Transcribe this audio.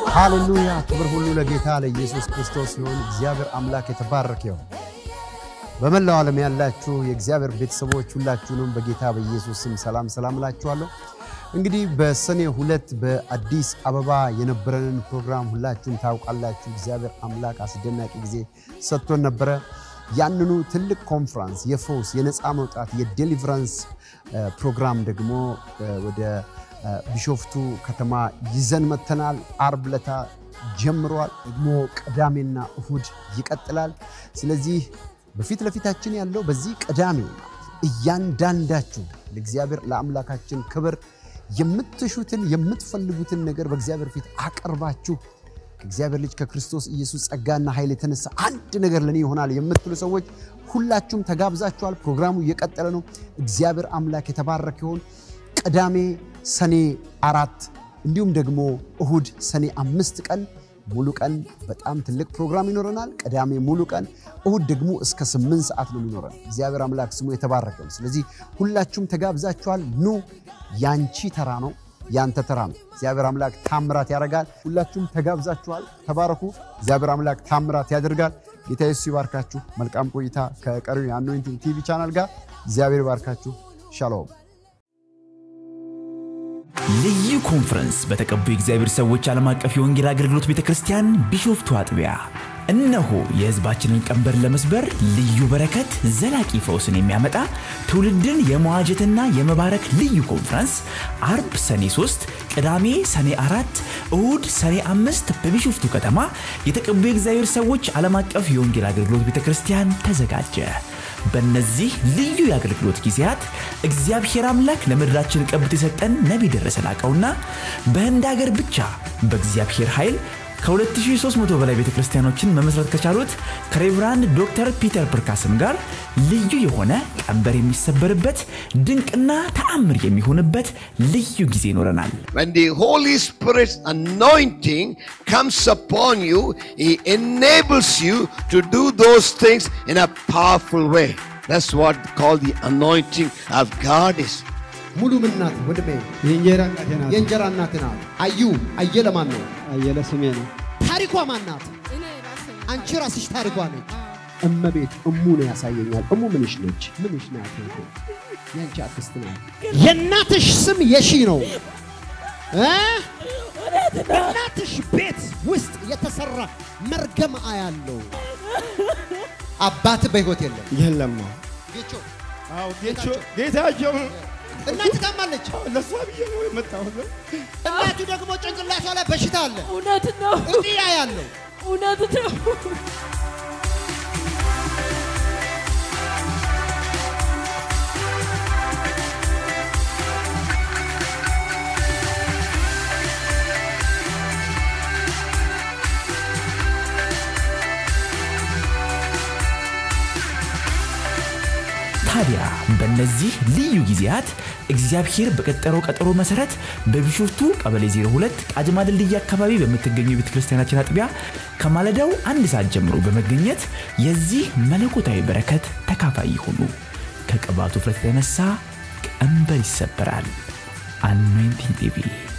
ሃሌሉያ! ክብር ሁሉ ለጌታ ለኢየሱስ ክርስቶስ ይሁን። እግዚአብሔር አምላክ የተባረከ ይሁን። በመላው ዓለም ያላችሁ የእግዚአብሔር ቤተሰቦች ሁላችሁንም በጌታ በኢየሱስ ስም ሰላም ሰላም እላችኋለሁ። እንግዲህ በሰኔ ሁለት በአዲስ አበባ የነበረንን ፕሮግራም ሁላችሁም ታውቃላችሁ። እግዚአብሔር አምላክ አስደናቂ ጊዜ ሰጥቶን ነበረ። ያንኑ ትልቅ ኮንፍራንስ የፈውስ የነፃ መውጣት የዴሊቨራንስ ፕሮግራም ደግሞ ወደ ቢሾፍቱ ከተማ ይዘን መተናል። አርብ ለታ ጀምሯል። ደግሞ ቅዳሜና እሁድ ይቀጥላል። ስለዚህ በፊት ለፊታችን ያለው በዚህ ቅዳሜ እያንዳንዳችሁ ለእግዚአብሔር ለአምላካችን ክብር የምትሹትን የምትፈልጉትን ነገር በእግዚአብሔር ፊት አቅርባችሁ ከእግዚአብሔር ልጅ ከክርስቶስ ኢየሱስ ጸጋና ኃይል የተነሳ አንድ ነገር ለእኔ ይሆናል የምትሉ ሰዎች ሁላችሁም ተጋብዛችኋል። ፕሮግራሙ እየቀጠለ ነው። እግዚአብሔር አምላክ የተባረከ ይሆን። ቅዳሜ ሰኔ አራት እንዲሁም ደግሞ እሁድ ሰኔ አምስት ቀን ሙሉ ቀን በጣም ትልቅ ፕሮግራም ይኖረናል። ቅዳሜ ሙሉ ቀን፣ እሁድ ደግሞ እስከ ስምንት ሰዓት ነው የሚኖረን። እግዚአብሔር አምላክ ስሙ የተባረከ ነው። ስለዚህ ሁላችሁም ተጋብዛችኋል። ኑ፣ ያንቺ ተራ ነው፣ ያንተ ተራ ነው። እግዚአብሔር አምላክ ታምራት ያደርጋል። ሁላችሁም ተጋብዛችኋል። ተባረኩ። እግዚአብሔር አምላክ ታምራት ያደርጋል። ጌታ ኢየሱስ ይባርካችሁ። መልካም ቆይታ ከቀሪው የአኖይንቲንግ ቲቪ ቻናል ጋር። እግዚአብሔር ይባርካችሁ። ሻሎም ልዩ ኮንፈረንስ በተቀቡ የእግዚአብሔር ሰዎች ዓለም አቀፍ የወንጌል አገልግሎት ቤተ ክርስቲያን ቢሾፍቱ አጥቢያ እነሆ የሕዝባችንን ቀንበር ለመስበር ልዩ በረከት፣ ዘላቂ ፈውስን የሚያመጣ ትውልድን የመዋጀትና የመባረክ ልዩ ኮንፈረንስ አርብ ሰኔ 3፣ ቅዳሜ ሰኔ 4፣ እሁድ ሰኔ 5 በቢሾፍቱ ከተማ የተቀቡ የእግዚአብሔር ሰዎች ዓለም አቀፍ የወንጌል አገልግሎት ቤተ ክርስቲያን ተዘጋጀ። በእነዚህ ልዩ የአገልግሎት ጊዜያት እግዚአብሔር አምላክ ለምድራችን ቀብት የሰጠን ነቢይ ደረሰ ላቀውና በህንድ ሀገር ብቻ በእግዚአብሔር ኃይል ከ2300 በላይ ቤተ ክርስቲያኖችን መመስረት ከቻሉት ከሬቨራንድ ዶክተር ፒተር ፕርካስም ጋር ልዩ የሆነ ቀንበር የሚሰበርበት ድንቅና ተአምር የሚሆንበት ልዩ ጊዜ ይኖረናል። When the Holy Spirit's anointing comes upon you, He enables you to do those things in a powerful way. That's what called the anointing of God is. ሙሉ ምናት ወድሜ የእንጀራ እናቴ ናት። የእንጀራ እናት ናት። አዩ አየለ ማን ነው? አየለ ስሜ ነው። ታሪኳ ማን ናት? እኔ ራሴ ነኝ። አንቺ ራስሽ ታሪኳ ነች። አዎ። እመቤት እሙ ነው ያሳየኛል። እሙ ምንሽ ነች? ምንሽ ናት? የአንቺ አክስት ናት። የእናትሽ ስም የሺ ነው እ? በእናትሽ ቤት ውስጥ የተሰራ መርገም አያለው። አባት በህይወት የለም። የለም ጌቾ አዎ ጌቾ ጌታቸው እናት ታማለች። ለሷ ብዬ ነው የመጣሁት። እናቱ ደግሞ ጭንቅላቷ ላይ በሽታ አለ። እውነት ነው። እንዲህ ያለው እውነት ነው። ታዲያ በእነዚህ ልዩ ጊዜያት እግዚአብሔር በቀጠረው ቀጠሮ መሰረት በቢሾፍቱ ቀበሌ 02 ቃጅማ ድልድይ አካባቢ በምትገኘው የቤተ ክርስቲያናችን አጥቢያ ከማለዳው አንድ ሰዓት ጀምሮ በመገኘት የዚህ መለኮታዊ በረከት ተካፋይ ይሁኑ። ከቅባቱ ፍረት የተነሳ ቀንበር ይሰበራል። አኖይንቲንግ ቲቪ